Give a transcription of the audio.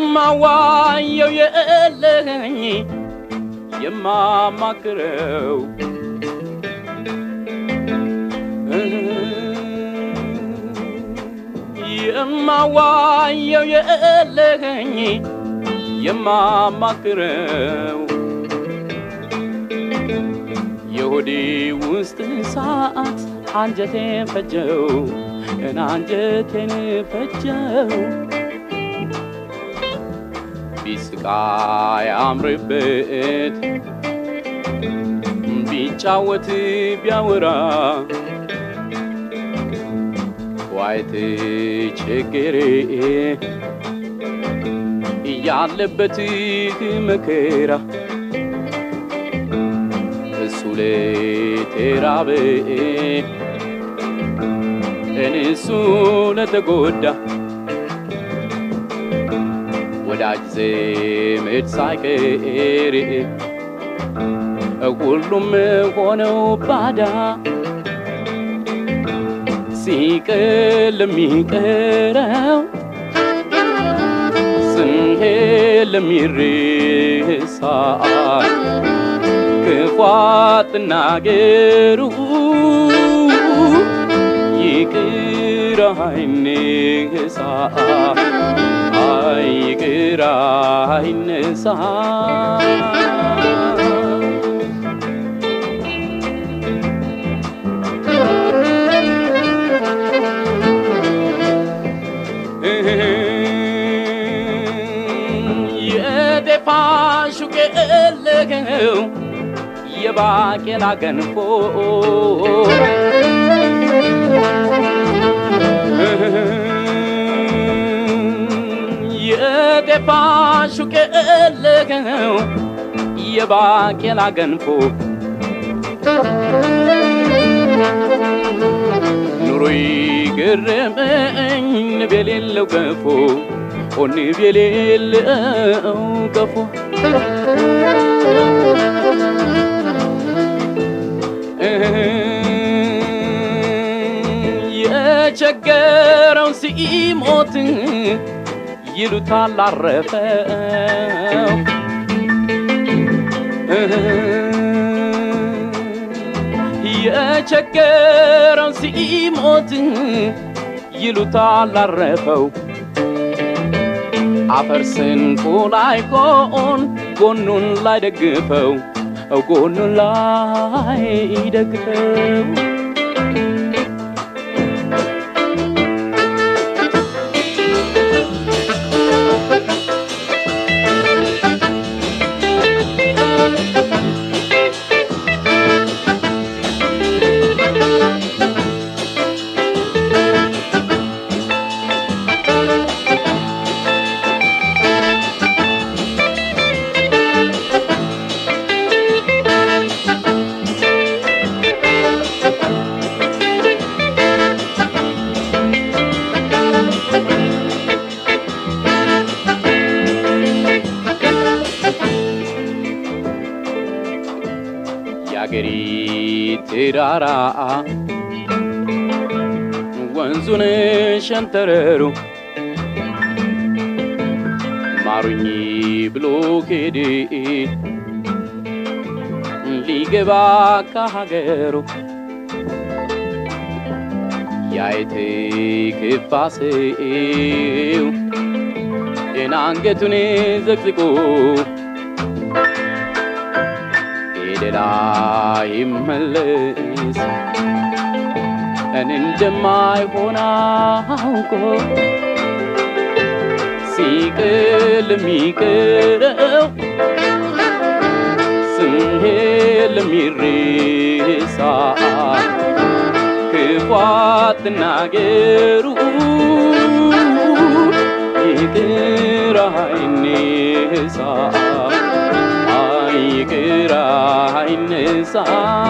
የማዋየው የለኝ የማማክረው የማዋየው የለኝ የማማክረው የሆዴ ውስጥ እሳት አንጀቴን ፈጀው እና አንጀቴን ፈጀው ቢስቃ ያምርበት ቢጫወት ቢያወራ ዋይት ችግሬ እያለበት መከራ እሱ ለተራበ እንሱ ለተጎዳ ወዳጅ ዘመድ ሳይቀር ሁሉም ሆነው ባዳ ሲቀር ለሚቀረው ስንሄድ ለሚረሳ ክፉ አትናገሩ ይቅር አይነሳ አይ ይቅር አይነሳ የጤፋሹ ቀለገው የባቄላ ገንፎ የጤፋሹ ቀለገው የባቄላ ገንፎ ኑሮ ገረመኝ ንብ የሌለው ገፎ ኦ ንብ የሌለው ገፎ የቸገረው ሲሞት ይሉታል አረፈው የቸገረው ሲሞት ይሉታል አረፈው አፈር ስንቁ ላይ ኮን ጎኑን ላይ ደግፈው ጎኑን ላይ ደግፈው የአገሪ ተራራ ወንዙን ሸንተረሩ ማሩኝ ብሎ ሄደ ሊገባ ከሀገሩ ያየት ክፋ ሰው እና አንገቱን ዘቅዝቆ ሌላ ይመለስ እኔ እንደማይሆን አውቆ ሲቅል የሚቀረው ስንሄድ ለሚሬሳ ክፉ አትናገሩ ይቅር አይነሳ ይቅር አይነሳ